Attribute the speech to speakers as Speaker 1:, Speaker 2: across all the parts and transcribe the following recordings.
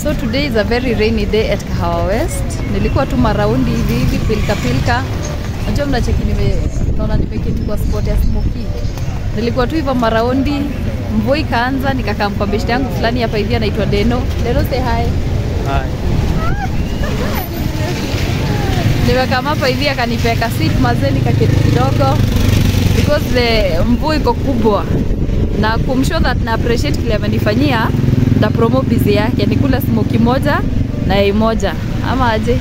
Speaker 1: So today is a very rainy day at Kahawa West. Nilikuwa tu maraundi hivi hivi pilika pilika. Najua mnacheki nime naona nimeketi kwa spot ya smoky. Nilikuwa tu hivyo maraundi, mvua ikaanza, nikakaa kwa beshte yangu fulani hapa hivi anaitwa Deno. Deno say hi. Nimekaa hapa hivi akanipeka seat mazee, nikaketi kidogo because the mvua iko kubwa na kumshow that na appreciate kile amenifanyia nda promo busy yake ni kula smoki moja na yai moja ama aje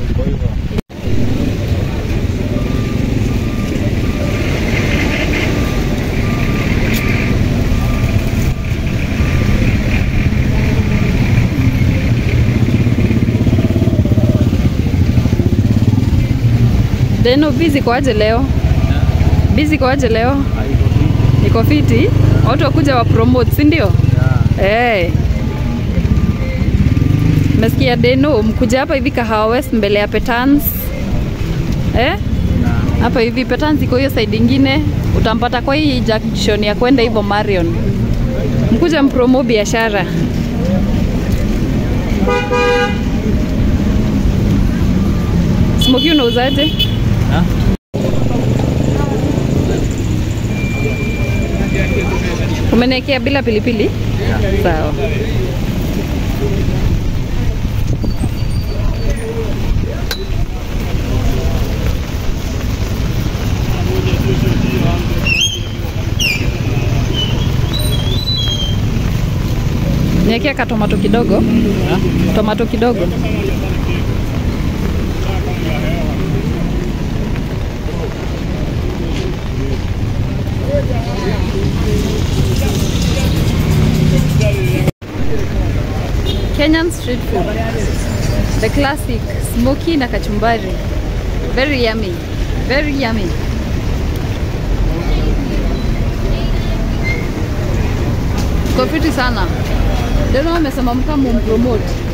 Speaker 1: Deno busy kwaje leo? Busy kwaje leo? Niko fiti. Watu wakuja wa promote, si ndio? Eh. Mesikia Deno mkuja hapa hivi Kahawa West mbele ya Petans. Eh? Hapa hivi Petans iko hiyo side ingine, utampata kwa hii junction ya kwenda hivyo Marion. Mkuja mpromo biashara. Smoky unauzaje? Umeniwekea bila pilipili? Sawa. Niwekea ka tomato kidogo. Tomato kidogo. Kenyan street food. The classic smoky na kachumbari. Very yummy. Very yummy. Kwa fiti sana. Deno amesema mkama mpromote.